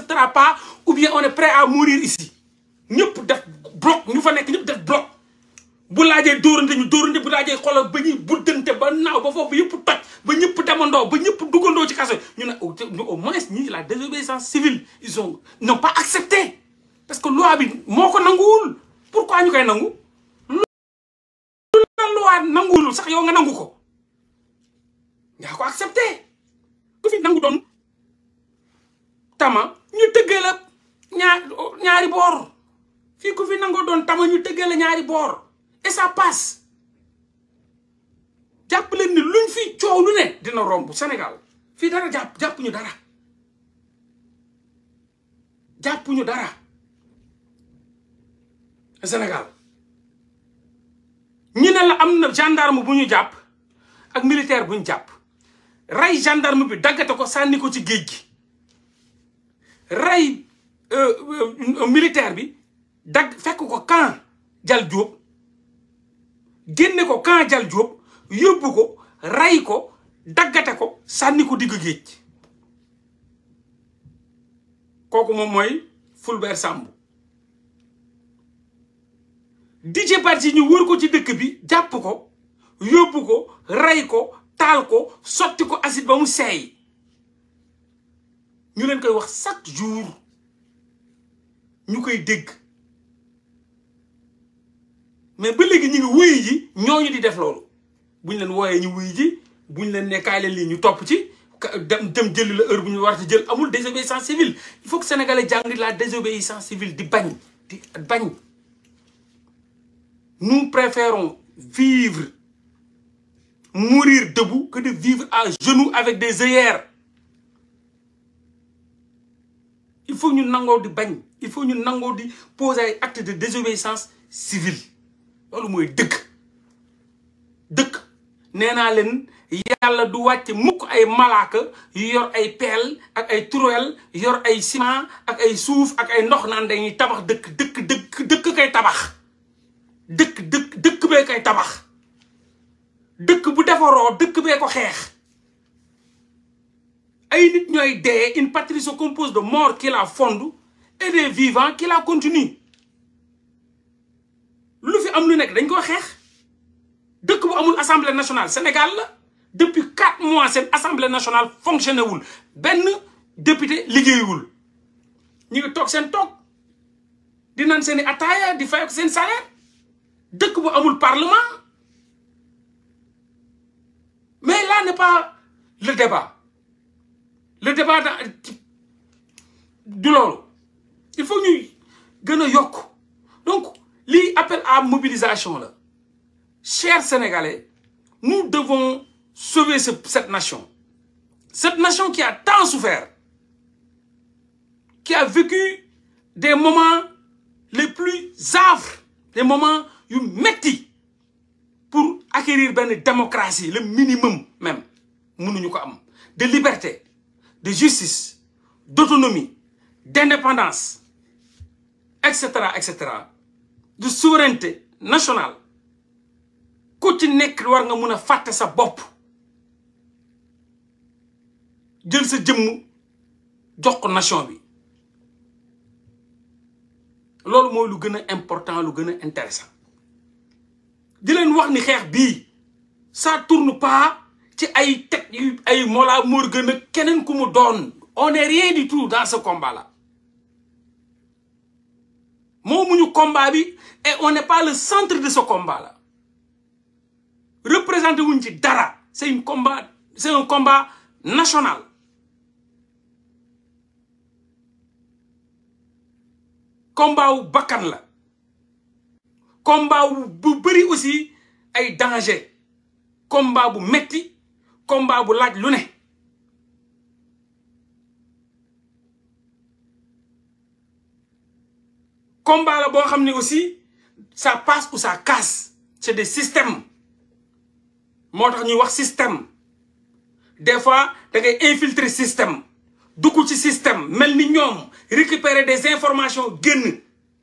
n'acceptera pas ou bien on est prêt à mourir ici ñëpp def bloc ñu fa nekk ñëpp def bloc bu laajee dóorante ñu dóorante bu laajee xoolal ba ñuy buddante ba naaw ba foofu yëpp toj ba ñëpp demandoo ba ñëpp duggandoo ci kaso ñu ne au moins ñii la désobéissance civile ils ont n'ont pas accepté parce que loi bi moo ko nanguwul pourquoi ñu koy nangu lu la loi nanguwul sax yow nga nangu ko yaa ko accepté ku fi nangu doon tama ñu tëggee la ñaar ñaari boor fii ku fi nangoo doon tama ñu tëggee la ñaari boor et ça passe jàpp leen ni luñ fi coow lu ne dina romb Sénégal fii dara jàpp jàpp ñu dara jàpp ñu dara Sénégal ñu ne la am na gendarme bu ñu jàpp ak militaire bu ñu jàpp rey gendarme bi daggate ko sànni ko ci géej gi rey militaire bi dagg fekk ko camp Jal Diop génne ko camp Jal Diop yóbbu ko rey ko daggate ko sànni ko digg géej kooku moom mooy Fulbert Sambou Didier Badji ñu wër ko ci dëkk bi jàpp ko yóbbu ko rey ko taal ko sotti ko acide ba mu seey ñu leen koy wax chaque jour ñu koy dégg mais ba léegi ñu ngi wuyu ji ñooñu di def loolu buñ leen wooyee ñu wuyu ji buñ leen nekkaay leen lii ñu topp ci dem dem jëli la heure bu ñu war a jël amul désobéissance civile il faut que sénégalais jàng la désobéissance civile di bañ di bañ nous préférons vivre mourir debout que de vivre à genoux avec des œillères il faut ñu nangoo di bañ il faut ñu nangoo di poser ay acte de désobéissance civile loolu mooy dëkk dëkk nee naa leen yàlla du wàcce mukk ay malaaka yu yor ay peel ak ay turel yor ay ciment ak ay suuf ak ay ndox naan dañuy tabax dëkk dëkk dëkk dëkk kay tabax dëkk dëkk dëkk bee koy tabax dëkk bu defaroo dëkk bee ko xeex ay nit ñooy dee une patrie se compose de morts qui la fondent et des vivants qui la continuent lu fi am lu nekk dañ ko xeex dëkk bu amul assemblée nationale Sénégal la depuis quatre mois seen assemblée nationale fonctionné wul benn député liggéeyul ñu ngi toog seen toog di naan seen i ataaya di fay ko seen salaire dëkk bu amul parlement mais là n'est pas le débat le débat da du loolu il faut ñuy gën a yokk donc lii appel à mobilisation la chers Sénégalais nous devons sauver ce, cette nation cette nation qui a tant souffert qui a vécu des moments les plus affreux des moments yu metti pour acquérir benn démocratie le minimum même mënuñu ko am de liberté de justice d'autonomie d'indépendance et cetera et cetera de souveraineté nationale ku ci nekk war nga mun a fàtte sa bopp jël sa jëmm jox ko nation bi loolu mooy lu gën a important lu gën a intéressant di leen wax ni xeex bii ça tourne pas ci ay teg yu ay Mollah Morgun ak keneen ku mu doon on est rien du tout dans ce combat là moomuñu combat bi et on n'est pas le centre de ce combat là représenté wuñ ci dara c'est une combat c'est un combat national combat wu bakkan la combat wu bu bëri aussi ay danger combat bu metti combat bu laaj lu ne combat la boo xam ne aussi ça passe ou ça casse c'est des systèmes moo tax ñuy wax système des fois da ngay infiltrer système dugg ci système mel ni ñoom récupérer des informations génn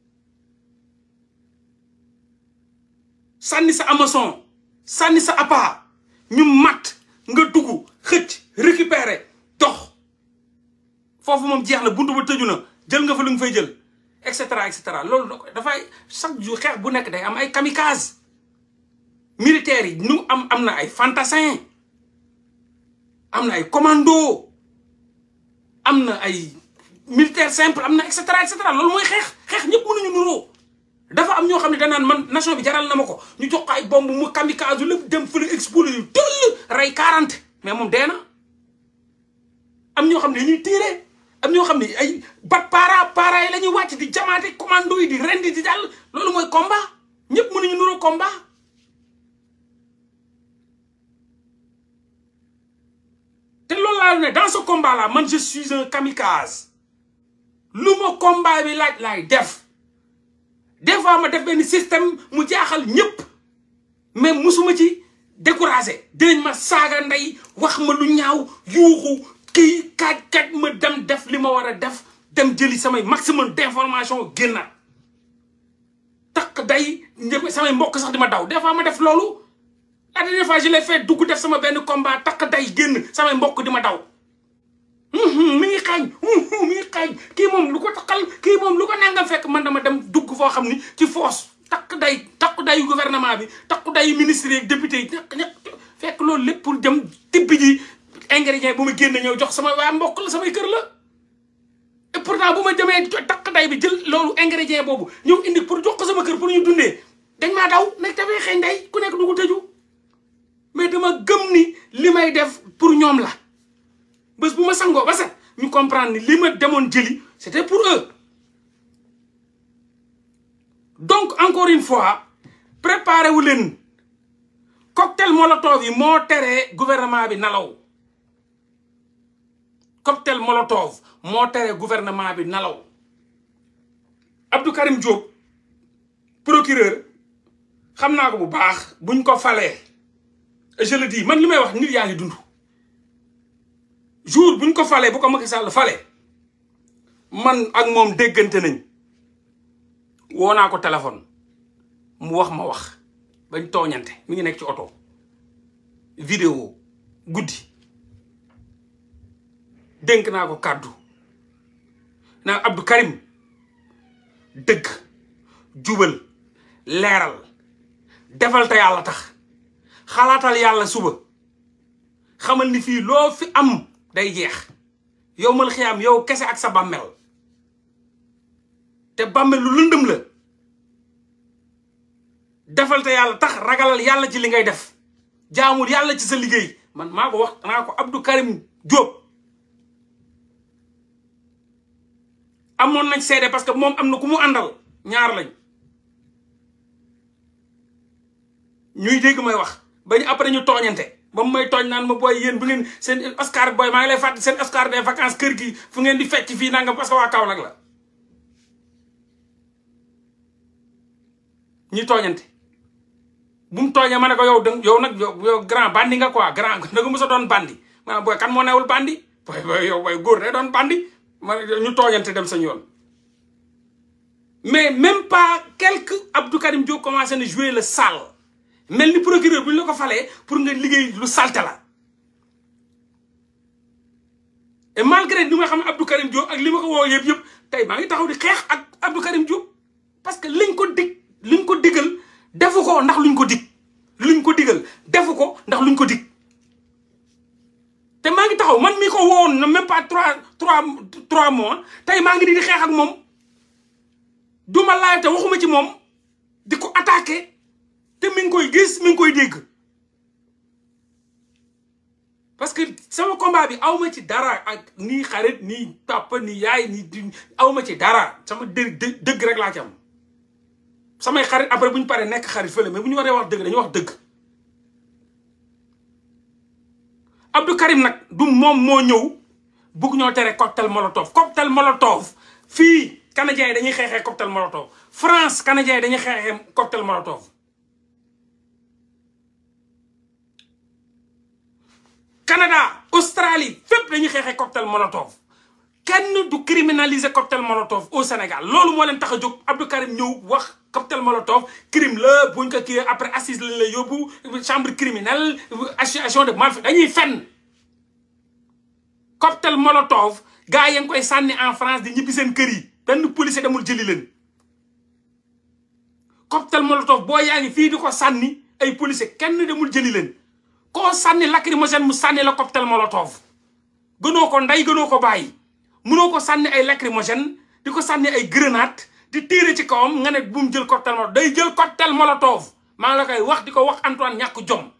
sànni sa Amazon sànni sa appât ñu mat nga dugg xëcc récupérer dox foofu moom jeex na buntu ba tëju na jël nga fa lu nga fay jël et cetera et cetera loolu dafay chaque jour xeex bu nekk day am ay kamikaze militaires yi nu am am na ay fantassin am na ay commando am na ay militaire simple am na et cetera et cetera loolu mooy xeex xeex ñëpp mënuñu nuroo dafa am ñoo xam ne danaan man nation bi jaral na ma ko ñu jox ko ay bomb mu kamikaze lépp dem fële explosé yu tëll rey 40 mais moom dee na am ñoo xam ne ñuy tiire am ñoo xam ne ay bat para para yi la ñuy wàcc di jamaate commando yi di rendi di jàll loolu mooy combat ñëpp mënuñu nuroo combat te loolu laa ne dans ce combat là man je suis un kamikaze lu ma combat bi laaj laay def des fois ma def benn système mu jaaxal ñëpp mais musuma ci découragé dinañ ma saaga ndey wax ma lu ñaaw yuuxu kii kaaj kaaj ma dem def li ma war a def dem jëli samay maximum d'information génnaat takk day samay mbokk sax di ma daw des fois ma def loolu la dernière fois je l'ai fait dugg def sama benn combat takk day génn samay mbokk di ma daw mi ngi xaañ mi ngi xaañ kii moom lu ko takkal kii moom lu ko nangam fekk man dama dem dugg foo xam ni ci force takk day takk dayu gouvernement bi takk dayu ministre yi député yi ñaq ñaq fekk loolu lépp pour dem tibbi ji ingrédient bu ma génn ñëw jox sama waa mbokk la samay kër la et pourtant bu ma demee takk day bi jël loolu ingrédient boobu ñëw indi pour jox ko sama kër pour ñu dundee dañ maa daw nag dafay xëy day ku nekk dugg tëju mais dama gëm ni li may def pour ñoom la bés bu ma sangoo ba set ñu comprendre ni li ma demoon jëli c'était pour eux donc encore une fois préparé wu leen cocktail molotov yi moo teree gouvernement bi nalaw cocktail molotov moo teree gouvernement bi nalaw Abdou Karim Diop procureur xam naa ko bu baax buñ ko falee et je le dis man li may wax nit yaa ngi dund jour buñ ko falee bu ko Macky Sall falee man ak moom déggante nañ woo naa ko téléphone mu wax ma wax bañ tooñante mi ngi nekk ci oto vidéo guddi dénk naa ko kàddu naa Abdou Karim dëgg jubal leeral defal te yàlla tax xalaatal yàlla suba xamal ni fii loo fi am day jeex yow mal xiyaam yow kese ak sa bàmmeel te bàmmeel lu lëndëm la defal te yàlla tax ragalal yàlla ci li ngay def jaamul yàlla ci sa liggéey man maa ko wax naa ko Abdou Karim Diop amoon nañ seede parce que moom am na ku mu àndal ñaar lañ ñuy dégg may wax ba ñu après ñu tooñante ba mu may tooñ naan ma booy yéen bu ngeen seen Oscar booy maa ngi lay fàttali seen Oscar des vacances kër gi fu ngeen di fecc fii nangam parce que waa Kaolack la ñuy tooñante bu mu tooñee ma ne ko yow da yow nag yow grand bandi nga quoi grand da nga mës a doon bandi maanaam booy kan moo newul bandi booy booy yow booy góor day doon bandi ma ñu tooñante dem sañ yoon mais même pas quelque Abdou Karim Diop commencé na jouer le sale mel ni procureur bu ñu la ko falee pour nga liggéey lu salte la et malgré li ma xam ne Abdou Karim Diop ak li ma ko woo yëpp yëpp tey maa ngi taxaw di xeex ak Abdou Karim Diop parce que liñ ko dig liñ ko digal defu ko ndax luñ ko dig luñ ko digal defu ko ndax luñ ko dig te maa ngi taxaw man mi ko woon na même pas trois trois trois mois tey maa ngi di di xeex ak moom du ma laaj te waxuma ci moom di ko attaqué te mi ngi koy gis mi ngi koy dégg parce que sama combat bi awma ci dara ak nii xarit nii papa nii yaay nii di awma ci dara sama dë dëgg rek laa ci am samay xarit après bu ñu paree nekk xarit fële mais bu ñu waree wax dëgg dañuy wax dëgg Abdou Karim nag du moom moo ñëw bugg ñoo tere cocktail molotov cocktail molotov fii canadiens yi dañuy xeexee cocktail molotov France canadiens yi dañuy xeexee cocktail molotov Canada Australie fépp dañuy xeexee cocktail molotov kenn du criminaliser cocktail molotov au Sénégal loolu moo leen tax a jóg Abdou Karim ñëw wax cocktail molotov crime la buñ ko kii après assise lañ lay yóbbu chambre criminelle association de malfaiteurs dañuy fenn cocktail molotov gars yi ngi koy sànni en France di ñibbi seen kër yi benn policier demul jëli leen cocktail molotov boo yaa ngi fii di ko sànni ay policier kenn demul jëli leen koo sànni lacrymogène mu sànni la cocktail molotov gënoo ko ndey gënoo ko bàyyi mënoo ko sànni ay lacrymogène di ko sànni ay grenade di tiire ci kawam nga ne bu mu jël cocktail molotov day jël cocktail molotov maa ngi la koy wax di ko wax Antoine ñàkk jom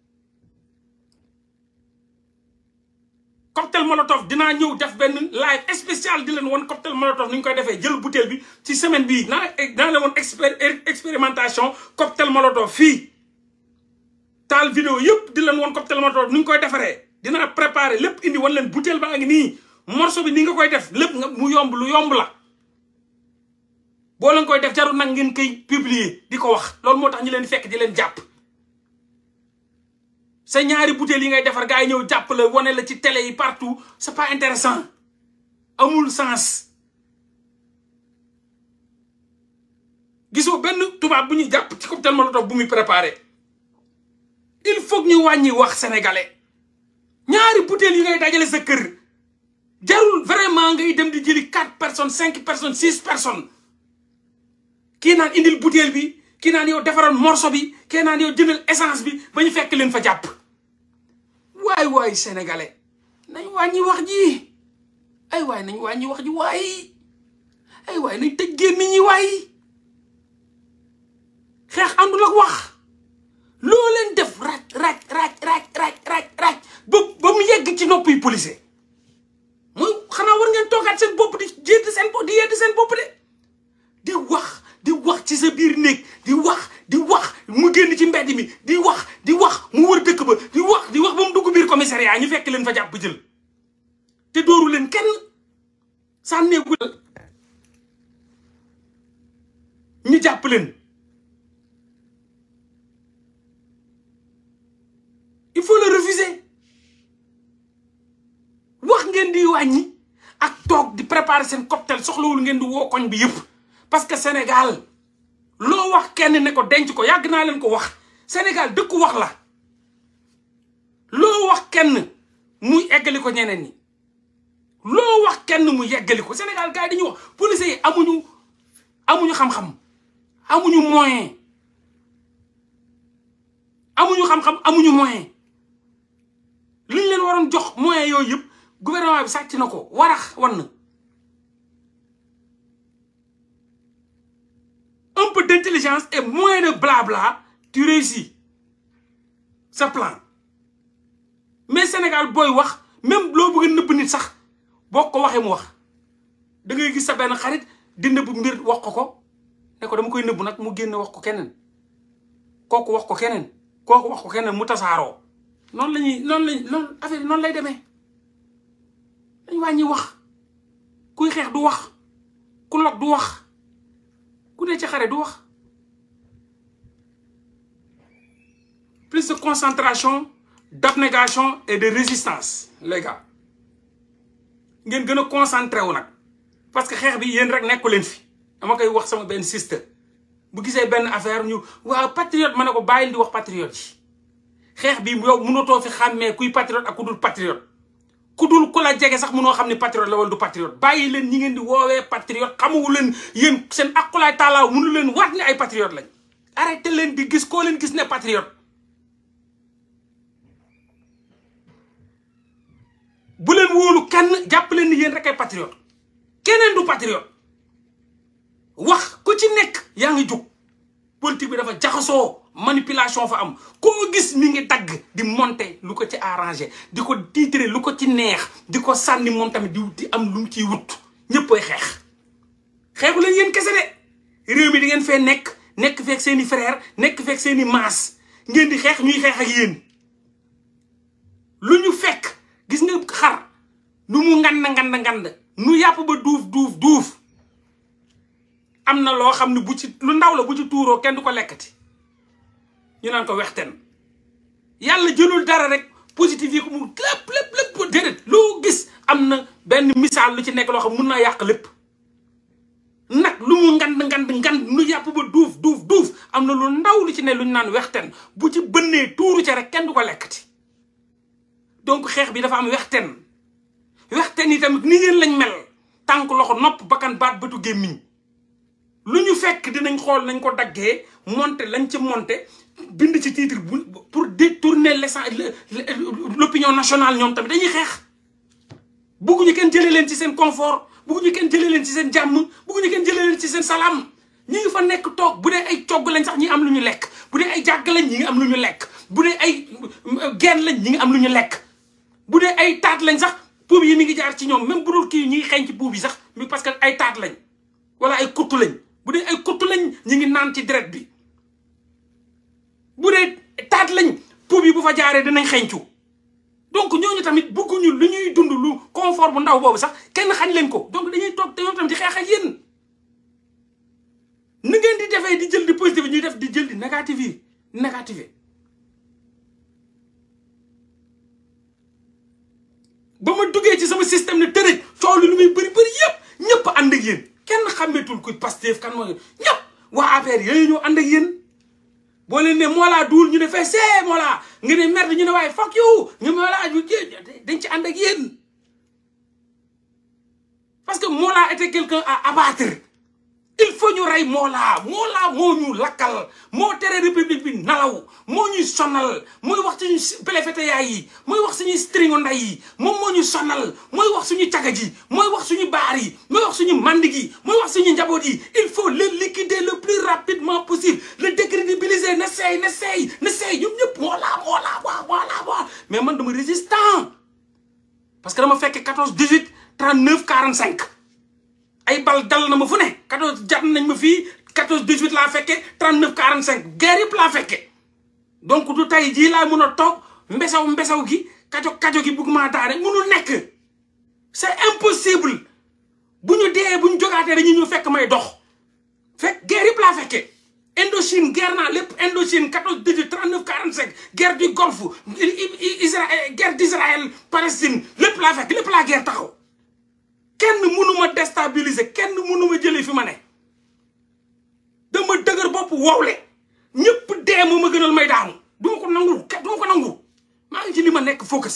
cocktail molotov dinaa ñëw def benn live spécial di leen woon cocktail molotov ni ñu koy defee jël bouteille bi ci semaine bii naa dana leen woon expérimentation cocktail molotov fii taal vidéo yëpp di leen woon cocktail molotov ni ñu koy defaree dina préparer lépp indi wan leen bouteille baa ngi nii morceau bi ni nga koy def lépp nga mu yomb lu yomb la boo leen koy def jarul nag ngeen koy publier di ko wax loolu moo tax ñu leen fekk di leen jàpp sa ñaari bouteille yi ngay defar gars yi ñëw jàpp la wane la ci télé yi partout c'est pas intéressant amul sens gisoo benn tubaab bu ñuy jàpp ci cocktail molotov bu muy préparé il faut ñu wàññi wax sénégalais ñaari bouteille yi ngay dajale sa kër jarul vraiment ngay dem di jëli quatre personnes cinq personnes six personnes kii naan indil bouteille bi kii naan yow defaral morceau bi kii naan yow jëndal essence bi ba ñu fekk leen fa jàpp waay waay sénégalais nañ wàññi wax ji ay waay nañ wàññi wax ji waay ay waay nañ tëj gémmiñ ñi waay xeex àndul ak wax loo leen def raj raj raj raj raj raj raj ba ba mu yegg ci noppi policier mooy xanaa war ngeen toogaat seen bopp di jédd seen bopp di yedd seen bopp de di wax di wax ci sa biir néeg di wax di wax mu génn ci mbedd mi di wax di wax mu wër dëkk ba di wax di wax ba mu dugg biir commissariat ñu fekk leen fa jàpp jël te dooru leen kenn sànneeku ñu jàpp leen il faut le refuser wax ngeen di wàññi ak toog di préparer seen cocktail soxlawul ngeen di woo koñ bi yëpp parce que Sénégal loo wax kenn ne ko denc ko yàgg naa leen ko wax Sénégal dëkku wax la loo wax kenn muy eggali ko ñeneen ñi loo wax kenn mu yeggali ko Sénégal gars yi dañuy wax police yi amuñu amuñu xam-xam amuñu moyen amuñu xam-xam amuñu moyen li ñu leen waroon jox moyen yooyu yëpp gouvernement bi sàcc na ko warax wan na un peu d'intelligence et moins de blabla tu réussis sa plan mais Sénégal booy wax même loo bëgg a nëbb nit sax boo ko waxee mu wax da ngay gis sa benn xarit di nëbb mbir wax ko ko ne ko dama koy nëbb nag mu génn wax ko keneen kooku wax ko keneen kooku wax ko keneen mu tasaaroo noonu la ñuy noonu lañ noonu affaire noonu lay demee dañ wàññi wax kuy xeex du wax ku log du wax ku ne ci xare du wax plus de concentration d'abnégation et de résistance les gars ngeen gën a concentré wu nag parce que xeex bi yéen rek nekku leen fi dama koy wax sama benn sister bu gisee benn affaire ñu waaw patriote ma ne ko bàyyil di wax patriote yi xeex bi yow mënatoo fi xàmmee kuy patriote ak ku dul patriote ku dul ku la jege sax mënoo xam ne patriote la wala du patriote bàyyi leen ñi ngeen di woowee patriote xamuwu leen yéen seen aqulaay taalaaw mënu leen waat ne ay patriote lañ arrêté leen di gis koo leen gis ne patriote bu leen wóolu kenn jàpp leen ni yéen rek ay patriote keneen du patriote wax ku ci nekk yaa ngi jóg politique bi dafa jaxasoo manipulation fa am koo gis mi ngi dagg di monter lu ko ci arrangé di ko tiitre lu ko ci neex di ko sànni moom tamit di di am lu mu ciy wut ñëppay xeex xeexu leen yéen kese de réew mi di ngeen fee nekk nekk feek seeni frère nekk feek seeni maas ngeen di xeex ñuy xeex ak yéen lu ñu fekk gis nga xar nu mu ngand ngand ngand nu yàpp ba duuf duuf duuf am na loo xam ne bu ci lu ndaw la bu ci tuuroo kenn du ko lekkati ñu naan ko wexten yàlla jëlul dara rek positif yi ko mu lépp lépp lépp déedéet loo gis am na benn misaal lu ci nekk loo xam mun naa yàq lépp nag lu mu ngand ngand ngand nu yàpp ba duuf duuf duuf am na lu ndaw lu ci ne lu ñu naan wexten bu ci bënnee tuuru ca rek kenn du ko lekkati donc xeex bi dafa am wexten wexte ni tamit ni ngeen lañ mel tànk loxo nopp bakkan baat bëtu gémmiñ lu ñu fekk dinañ xool nañ ko daggee monter lañ ci monter bind ci titre bu pour détourner l'essence l'opinion nationale ñoom tamit dañuy xeex bugguñu kenn jëlee leen ci seen confort bugguñu kenn jëlee leen ci seen jàmm bugguñu kenn jëlee leen ci seen salaam ñi ngi fa nekk toog bu dee ay cogg lañ sax ñi am lu ñu lekk bu dee ay jàgg lañ ñi ngi am lu ñu lekk bu dee ay genn lañ ñi ngi am lu ñu lekk bu dee ay taat lañ sax puub yi mi ngi jaar ci ñoom même bu dul kii ñi ngi xeeñ ci puub yi sax parce que ay taat lañ wala ay kuttu lañ bu dee ay kuttu lañ ñi ngi naan ci deret bi bu dee taat lañ puub yi bu fa jaaree dinañ xeeñcu donc ñooñu tamit bëgguñu lu ñuy dund lu confort bu ndaw boobu sax kenn xañ leen ko donc dañuy toog te ñoom tamit di xeex ak yéen ni ngeen di defee di jël di positif ñuy def di jël di négatif yi négatif ba ma duggee ci sama système ne tërëj coow li lu muy bëri bëri yëpp ñëpp ànd ak yéen kenn xàmmeetul ku Pastef kan mooy ñëpp waa APR yooyu ñoo ànd ak yéen boo leen ne Mollah duul ñu ne fee see Mollah nga ne merde ñu ne waaye fuck you ñu Mollah dañ ci ànd ak yéen parce que Mollah était quelqu'un à abattre il faut ñu rey Mollah Mollah moo ñu lakkal moo tere république bi nalaw moo ñuy sonal mooy wax suñu pelefete yaay yi mooy wax suñuy stringo nday yi moom moo ñu sonal mooy wax suñu caga ji mooy wax suñu baar yi mooy wax suñu mandi gi mooy wax suñu njaboot yi il faut le liquider le plus rapidement possible le décrédibiliser na seey na seey na seey ñoom ñëpp Mollah Mollah waa Mollah waa mais man dama résistant parce que dama fekk 14 18 39 45 ay bal dal na ma fu ne 14 jàpp nañ ma fii 14 18 laa fekke 39 45 guerre yëpp laa fekke donc du tey jii laa mën a toog mbesaw mbesaw gi kajo kajo gi bugg maa daane munul nekk c'est impossible bu ñu dee bu ñu jogaatee dañuy ñëw fekk may dox fekk guerre yëpp laa fekke Indochine guerre naa lépp Indochine 14 18 39 45 guerre du Golfe Israël guerre d'Israël Palestine lépp laa fekk lépp laa guerre taxaw kenn mënu ma déstabiliser kenn mënu ma jëlee fi ma ne dama dëgër bopp wowle ñëpp dee moo ma gënal may daanu du ma ko nangu du ma ko nangu maa ngi ci li ma nekk focus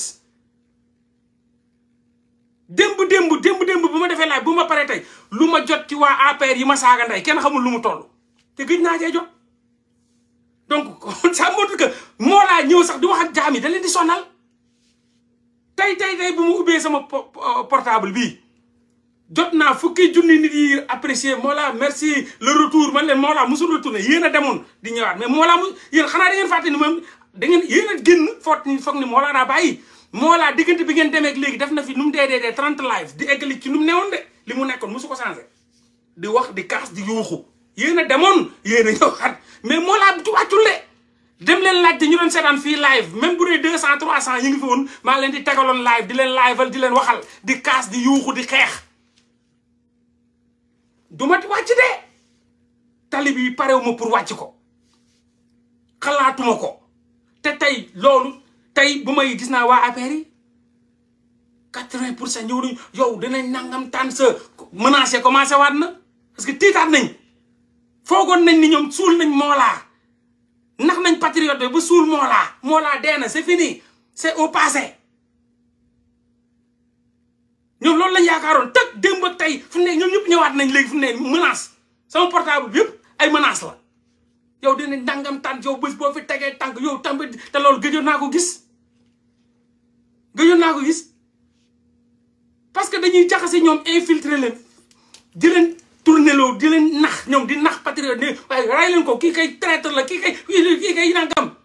démb démb démb démb bu ma defee laaj bu ma paree tey lu ma jot ci waa APR yi ma saaga ndey kenn xamul lu mu toll te gëj naa cee jot donc ça montre que moo laa ñëw sax di wax ak jaam yi da leen di sonal tey tey tey bu mu ubbee sama portable bii jot naa fukki junni nit yi apprécier Mollah merci le retour man leen Mollah musul retourné yéen a demoon di ñëwaat mais Mollah mu yéen xanaa da ngeen fàtte ni moom da ngeen yéen a génn foot ni foog ni Mollah daa bàyyi Mollah diggante bi ngeen demee ak léegi def na fi nu mu dee dee dee trente live di eggali ci nu mu newoon de li mu nekkoon musu ko changé di wax di kaas di yuuxu yéen a demoon yéen a ñëwaat mais Mollah du wàccule dem leen laaj te ñu doon seetaan fii live même bu dee deux cent trois cent ñu ngi fi woon maa leen di tegaloon live di leen liveal di leen waxal di kaas di yuuxu di xeex du ma wàcc de tali bi parewuma pour wàcc ko xalaatuma ko te tey loolu tey bu may gis naa waa APR yi quatre-vingt pour cent ñëw nañu yow dinañ nangam tànn sa menacé commencé waat na parce que tiitaat nañ foogoon nañ ni ñoom suul nañ Mollah nax nañ patriote ba suul Mollah Mollah dee na c'est fini c'est au passé ñoom loolu lañ yaakaaroon tëg démb ak tey fu ne ñoom ñëpp ñëwaat nañ léegi fu ne menace sama portable bi yëpp ay menace la yow dina ndàngam tànk yow bés boo fi tegee tànk yow tamit te loolu gëjoon naa ko gis gëjoon naa ko gis parce que dañuy jaxase ñoom infiltrer leen di leen tourner loo di leen nax ñoom di nax patriote ne waaye ray leen ko kii kay traître la kii kay kii kay nangam